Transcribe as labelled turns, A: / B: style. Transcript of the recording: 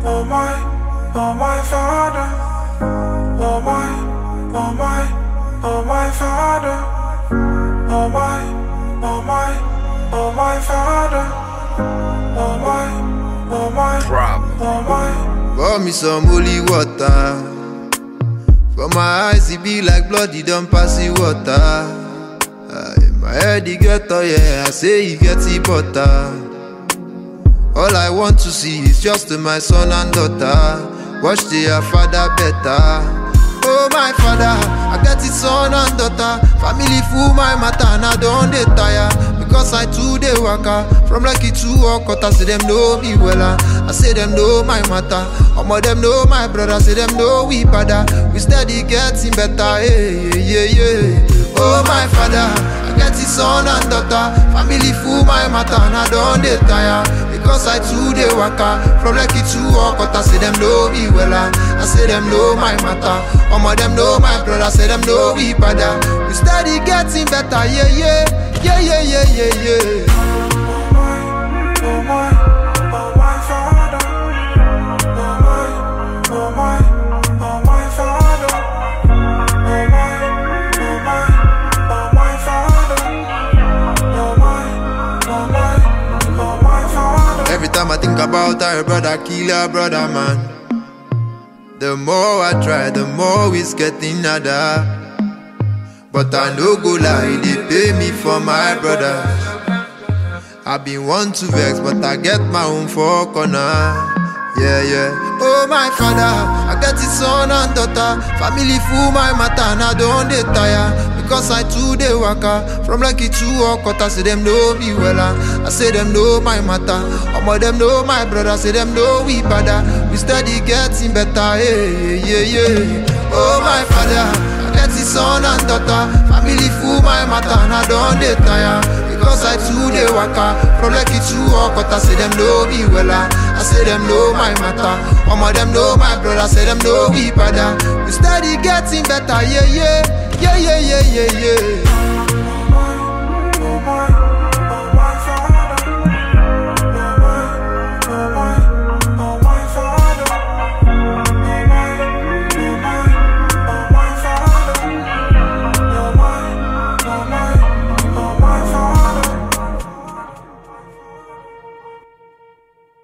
A: oh my, oh my father. Oh my, oh my, oh my father. Oh my, oh my, oh my father. Oh my, oh my,
B: Problem.
A: oh my.
C: Pour me some holy water. For my eyes, it be like blood, it don't pass the water. Aye, my head, it get oh yeah, I say it get the butter. All I want to see is just my son and daughter. Watch their father better. Oh my father, I get it son and daughter. Family full my matter and I don't dey tire. Because I too dey waka from lucky to Okota, say them know me wella. I say them know my matter. Omo them know my brother, say them know we father. We steady getting better, yeah yeah yeah yeah. Oh my father, I get it son and daughter. Family full my matter and I don't dey tire. Because I too dey waka from lucky to Okota, say them know me wella. I say them know my matter. Omo them know my brother, say them know we father. We steady getting better, yeah yeah. Yeah, yeah, yeah, yeah, yeah.
A: Oh my, oh my, oh my father. Oh my, oh my, oh my father. Oh my, oh my, oh my father. Oh my, oh my, oh my father.
C: Every time I think about her brother, kill her brother, man. The more I try, the more it's getting harder. But I no go lie, they pay me for my brothers. I been want to vex, but I get my own for corner. Yeah, yeah. Oh my father, I get it son and daughter. Family full my matter, and I don't dey tire. Because I too dey waka from lucky to Okota, say them know me wella. I say them know my matter. Omo them know my brother, say them know we father. We steady getting better, yeah, yeah, yeah. Oh my father, I get it son and daughter. Family full my matter, and I don't dey tire. Because I too dey waka from lucky to Okota, say them know me wella. I say them know my matter. Omo them know my brother, say them know we father. We steady getting better, yeah yeah, yeah yeah yeah yeah yeah.